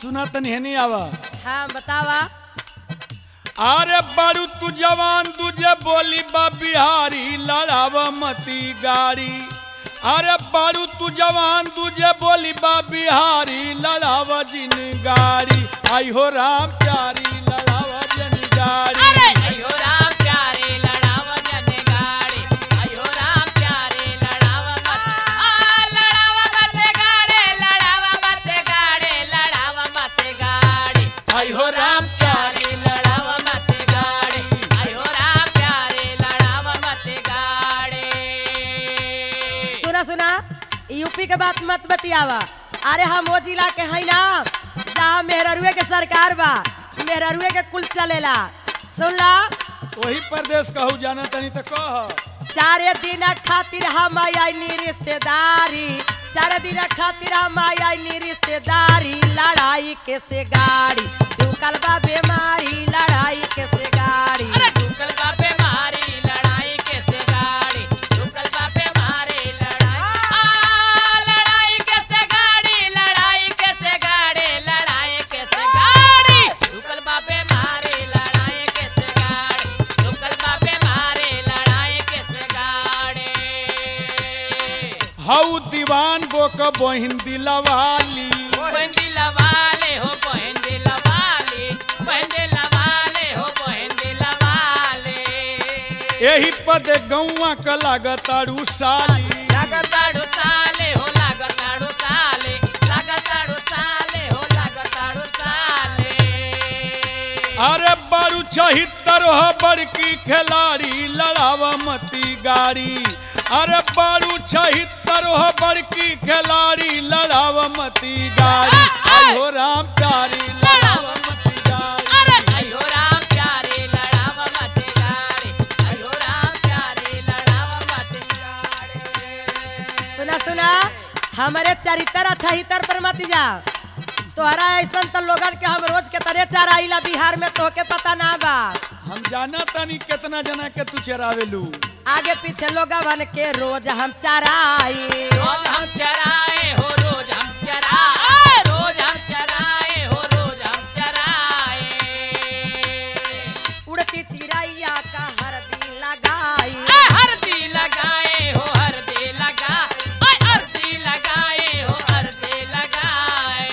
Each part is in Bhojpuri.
सुना तनी हेनी आवा हाँ बतावा अरे बारू तू जवान तुझे बोली बा बिहारी लड़ाव मती गाड़ी अरे बारू तू जवान तुझे बोली बा बिहारी लड़ाव जिन गाड़ी आई हो राम प्यारी लड़ाव जिन गाड़ी अयो राम प्यारे लड़ाव जने गाड़ी अयो राम प्यारे लड़ाव मत आ लड़ाव मत गाड़े लड़ाव मत गाड़े लड़ाव मत गाड़ी अयो राम प्यारे लड़ाव मत गाड़ी अयो राम प्यारे लड़ाव मत गाड़ी सुना सुना यूपी के बात मत बतियावा अरे हम वो जिला के है ना जहाँ मेहररुए के सरकार बा मेहररुए के कुल चलेला सुन ला वही प्रदेश कहू जाना तनी तो कह चारे दिन खातिर हम आईनी रिश्तेदारी चार दिन खातिर हम आईनी रिश्तेदारी लड़ाई के से गाड़ी ढुकल बा बीमारी लड़ाई के से गाड़ी अरे ढुकल बापे मारी लड़ाई कैसे गाड़ी ढुकल बापे मारी लड़ाई आ लड़ाई कैसे गाड़ी लड़ाई कैसे गाड़ी लड़ाई कैसे गाड़ी ढुकल बापे मारी लड़ाई कैसे गाड़ी ढुकल बापे मारी लड़ाई कैसे गाड़ी हऊ दीवान बोक बहिन दिलवाली बहन दिलवाले हो बहन दिलवाले बहन दिलवाले हो बहन दिलवाले यही पद गौआ का लागतारू साली लागताड़ो साले हो लागताड़ो साले लागताड़ो साले हो लागताड़ो साले अरे बारू छहित्तर हो बड़की खिलाड़ी लड़ावा मती गाड़ी अरे बारू छहित्तर हो बड़की खिलाड़ी लड़ावा मती गाड़ी आई हो राम प्यारी लड़ावा मती गाड़ी अरे अयो राम प्यारे लड़ाव मत गाड़े अयो राम प्यारे लड़ाव मत गाड़े सुना सुना हमारे चरित्र अच्छा पर मत जा तोहरा ऐसा तो लोगन के हम रोज के तरह चराइला बिहार में तोहके पता ना बा हम जाना तनी कितना जना के तू चरावेलू आगे पीछे लोगन के रोज हम चराई रोज हम चराए हो रोज हम चराए रोज हम चराए हो रोज हम चराए उड़ती चिड़ैया का हरदी लगाई ए हरदी लगाए हो हरदी लगा ओए हरदी लगाए हो हरदी लगाए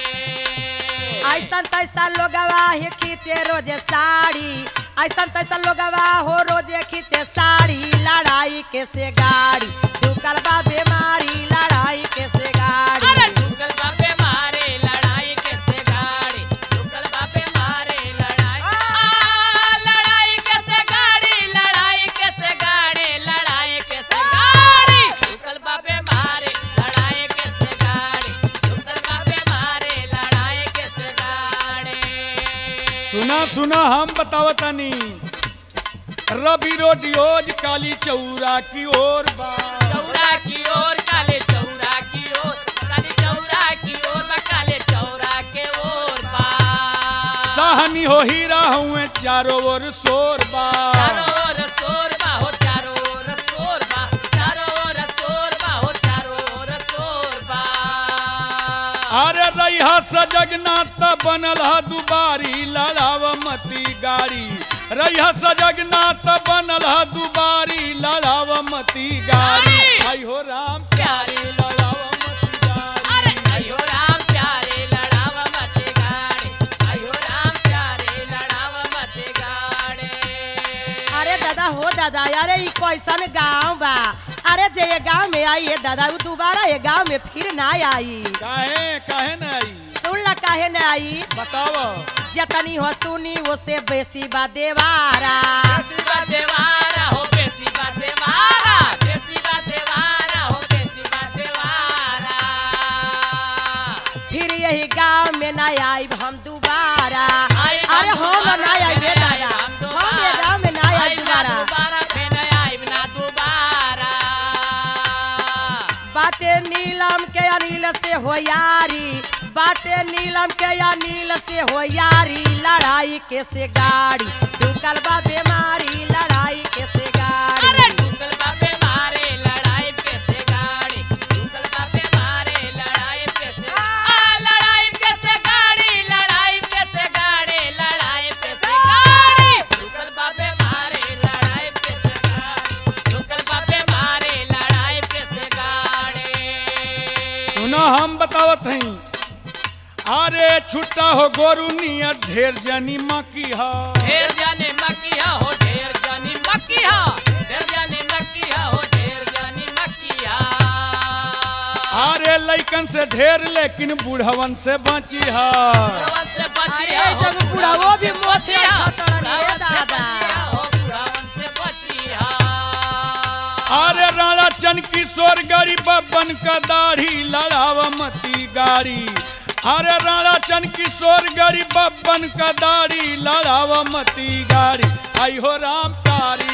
ऐसा तैसा लोगवा ही खींचे रोजे साड़ी ऐसा तैसा लोगवा हो रोजे खींचे साड़ी लड़ाई के से गाड़ी ढुकल बा बीमारी लड़ाई के से गाड़ी अरे ढुकल बापे मारे लड़ाई कैसे गाड़ी ढुकल बापे मारे लड़ाई आ लड़ाई कैसे गाड़ी लड़ाई कैसे गाड़ी लड़ाई कैसे गाड़ी ढुकल बापे मारे लड़ाई कैसे गाड़ी ढुकल बापे मारे लड़ाई कैसे गाड़ी सुना सुना हम बतावतनी रवि रोडियोज काली चौरा की ओर बा चौरा की ओर काले चौरा की ओर काले चौरा की ओर बा काले चौरा के ओर बा साहनी हो हीरा हुए चारों ओर शोर बा चारों ओर शोर बा हो चारों ओर शोर बा चारों ओर शोर बा हो चारों ओर शोर बा अरे रैहा सजगनाथ बनल हा दुबारी लड़ाव मती गाड़ी रैहा सजगनाथ बनल हा दुबारी लड़ाव मती गाड़ी गाड़ी। आई हो राम प्यारे लड़ाव मती गाड़ी अरे अयो राम प्यारे लड़ाव मत गाड़े अयो राम प्यारे लड़ाव मत गाड़े अरे दादा हो दादा अरे ई कैसन गांव बा अरे जे ये गांव में आई है दादा वो दोबारा ये गांव में फिर ना आई काहे काहे न आई सुन ला काहे ना आई बताव जतनी हो सुनी उससे बेसी बा देवारा बेसी बात देवारा हो बेसी बात देवारा बेसी बात देवारा हो बेसी बात देवारा फिर यही गांव में ना आई हम दोबारा आई अरे हम दोबारा ना आई बे फिर दादा हम हम ये गांव में ना आई आई ना दोबारा दोबारा फिर आई ना दोबारा बाटे नीलम के अनिल से हो यारी बाटे नीलम के अनिल से हो यारी लड़ाई के से गाड़ी ढुकल बा बीमारी लड़ाई के से गाड़ी अरे ढुकल बापे मारे लड़ाई कैसे गाड़ी ढुकल बापे मारे लड़ाई कैसे आ लड़ाई कैसे गाड़ी हम बतावत हई अरे छुट्टा हो गोरु नियर ढेर जनी मकी हा ढेर जाने मकिया हो ढेर जानी मकिया ढेर जाने मकिया हो ढेर जानी मकिया अरे लइकन से ढेर लेकिन बूढ़वन से बची हा बुढ़वन से बचिया अरे, हो जब बुढ़ावो भी बुढ़वन से मोछिया बचिया, खतरन है बुढ़वन से दादा। बचिया हो बुढ़वन से बचिया अरे राणा चन किशोर गरी बब्बन का दाढ़ी लड़ाव मती गाड़ी अरे राणा चन किशोर गरी बब्बन का दाढ़ी लड़ाव मती गाड़ी आई हो राम तारी